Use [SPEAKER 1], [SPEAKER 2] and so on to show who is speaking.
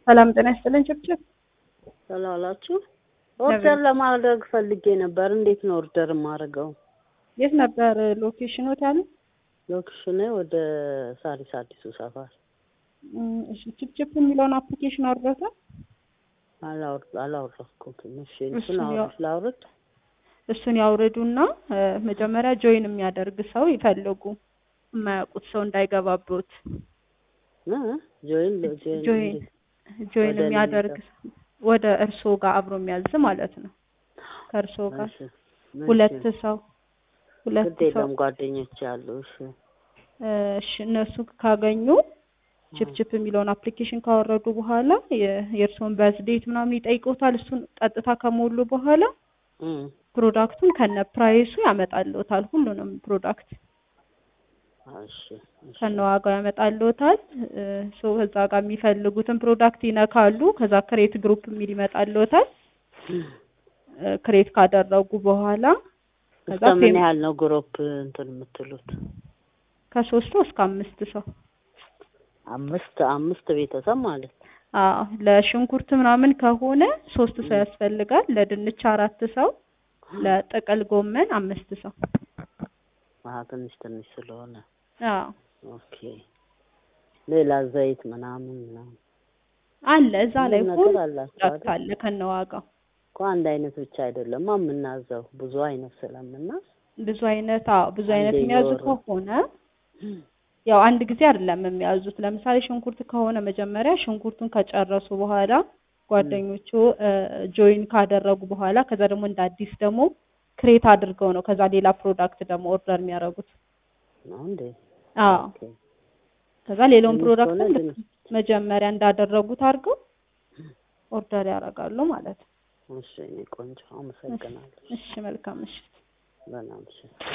[SPEAKER 1] ሰላም ጤና ይስጥልን ጭብጭብ
[SPEAKER 2] ስላላችሁ ኦርደር ለማድረግ ፈልጌ ነበር። እንዴት ነው ኦርደር የማደርገው?
[SPEAKER 1] የት ነበር ሎኬሽኖት ያለ?
[SPEAKER 2] ሎኬሽኔ ወደ ሳሪስ አዲሱ ሰፈር።
[SPEAKER 1] እሺ ጭብጭብ የሚለውን አፕሊኬሽን አውርደታል?
[SPEAKER 2] አላወር- አላወረድኩትም። እሺ
[SPEAKER 1] እሱን
[SPEAKER 2] እሱን
[SPEAKER 1] ያው-
[SPEAKER 2] አውርድ ላውርድ?
[SPEAKER 1] እሱን ያውርዱና እ፣ መጀመሪያ ጆይን የሚያደርግ ሰው ይፈልጉ፣ የማያውቁት ሰው እንዳይገባበት።
[SPEAKER 2] እ? ጆይን ጆይን
[SPEAKER 1] ጆይን
[SPEAKER 2] እንዴት?
[SPEAKER 1] ጆይን
[SPEAKER 2] ወደ እኔ
[SPEAKER 1] የሚያደርግ ሰው ወደ እርስዎ ጋር አብሮ የሚያዝ ማለት ነው። ከእርስዎ ጋር
[SPEAKER 2] እሺ፣
[SPEAKER 1] ሁለት
[SPEAKER 2] እሺ።
[SPEAKER 1] ሰው ሁለት
[SPEAKER 2] ግድ
[SPEAKER 1] ሰው
[SPEAKER 2] የለም ጓደኞች አሉ። እሺ
[SPEAKER 1] እ፣ እሺ እነሱ ካገኙ ችፕችፕ የሚለውን አፕሊኬሽን ካወረዱ በኋላ የ- የእርስዎን በዝዴት ምናምን ይጠይቁታል። እሱን ቀጥታ ከሞሉ በኋላ
[SPEAKER 2] እም፣
[SPEAKER 1] ፕሮዳክቱን ከነ ፕራይሱ ያመጣልዎታል። ሁሉንም ፕሮዳክት
[SPEAKER 2] እሺ እሺ።
[SPEAKER 1] ከነ ዋጋው ያመጣልዎታል። እ፣ ሶ እዛ ጋር የሚፈልጉትን ፕሮዳክት ይነካሉ። ከዛ ክሬት ግሩፕ የሚል ይመጣልዎታል። እ፣ ክሬት ካደረጉ በኋላ ከዛ
[SPEAKER 2] እስከ ምን
[SPEAKER 1] ፔም-
[SPEAKER 2] ያህል ነው ግሩፕ እንትን የምትሉት?
[SPEAKER 1] ከሶስት ሰው እስከ አምስት ሰው
[SPEAKER 2] አምስት አምስት ቤተሰብ ማለት ነው።
[SPEAKER 1] አዎ ለሽንኩርት ምናምን ከሆነ ሶስት ሰው ያስፈልጋል። ለድንች አራት ሰው፣ ለጥቅል ጎመን አምስት ሰው።
[SPEAKER 2] አሀ ትንሽ ትንሽ ስለሆነ
[SPEAKER 1] አዎ
[SPEAKER 2] ኦኬ። ሌላ ዘይት ምናምን ምናምን
[SPEAKER 1] አለ እዛ ላይ
[SPEAKER 2] ሁሉም
[SPEAKER 1] ሁሉ
[SPEAKER 2] ነገር አላቸው
[SPEAKER 1] ፕሮዳክት
[SPEAKER 2] አይደል?
[SPEAKER 1] አለ ከነዋጋው።
[SPEAKER 2] እኮ አንድ አይነት ብቻ አይደለም የምናዘው ብዙ አይነት ስለምናዝ
[SPEAKER 1] ብዙ አይነት አዎ ብዙ አይነት
[SPEAKER 2] አንዴ
[SPEAKER 1] የሚያዙ
[SPEAKER 2] እየወረዱ።
[SPEAKER 1] ከሆነ ያው አንድ ጊዜ አይደለም የሚያዙት። ለምሳሌ ሽንኩርት ከሆነ መጀመሪያ ሽንኩርቱን ከጨረሱ በኋላ ጓደኞቹ ጆይን ካደረጉ በኋላ ከዛ ደግሞ እንደ አዲስ ደግሞ ክሬት አድርገው ነው ከዛ ሌላ ፕሮዳክት ደግሞ ኦርደር የሚያደርጉት።
[SPEAKER 2] ነው እንዴ?
[SPEAKER 1] አዎ
[SPEAKER 2] ኦኬ።
[SPEAKER 1] ከዛ ሌላውን
[SPEAKER 2] ድንች
[SPEAKER 1] ፕሮዳክት
[SPEAKER 2] ከሆነ
[SPEAKER 1] ልክ
[SPEAKER 2] ድንች።
[SPEAKER 1] መጀመሪያ እንዳደረጉት አድርገው ኦርደር ያደርጋሉ ማለት ነው።
[SPEAKER 2] እሺ እኔ ቆንጆ አመሰግናለሁ።
[SPEAKER 1] እሺ መልካም ምሽት።
[SPEAKER 2] በጣም እሺ